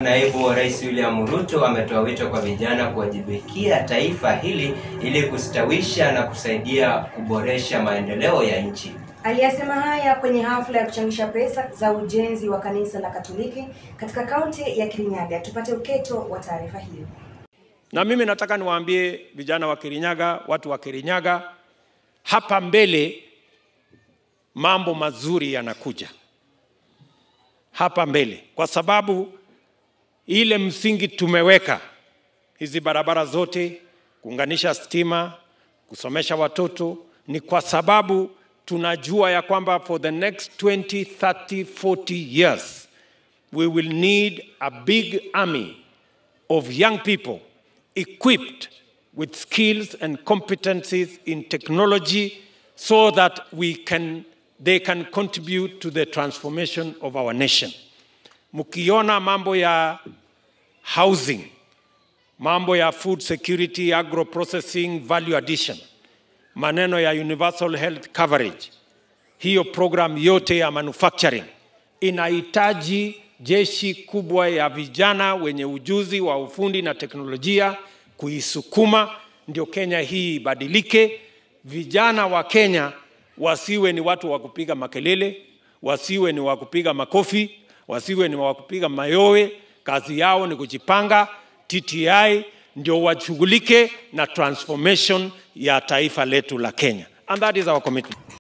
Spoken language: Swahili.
Naibu wa Rais William Ruto ametoa wito kwa vijana kuwajibikia taifa hili ili kustawisha na kusaidia kuboresha maendeleo ya nchi. Aliyasema haya kwenye hafla ya kuchangisha pesa za ujenzi wa kanisa la Katoliki katika kaunti ya Kirinyaga. Tupate uketo wa taarifa hiyo. Na mimi nataka niwaambie vijana wa Kirinyaga, watu wa Kirinyaga, hapa mbele mambo mazuri yanakuja hapa mbele, kwa sababu ile msingi tumeweka, hizi barabara zote, kuunganisha stima, kusomesha watoto, ni kwa sababu tunajua ya kwamba for the next 20, 30, 40 years we will need a big army of young people equipped with skills and competencies in technology so that we can, they can contribute to the transformation of our nation. Mkiona mambo ya housing, mambo ya food security, agro processing, value addition, maneno ya universal health coverage, hiyo program yote ya manufacturing inahitaji jeshi kubwa ya vijana wenye ujuzi wa ufundi na teknolojia kuisukuma, ndio Kenya hii ibadilike. Vijana wa Kenya wasiwe ni watu wa kupiga makelele, wasiwe ni wa kupiga makofi, wasiwe ni wa kupiga mayowe. Kazi yao ni kujipanga. TTI ndio washughulike na transformation ya taifa letu la Kenya, and that is our commitment.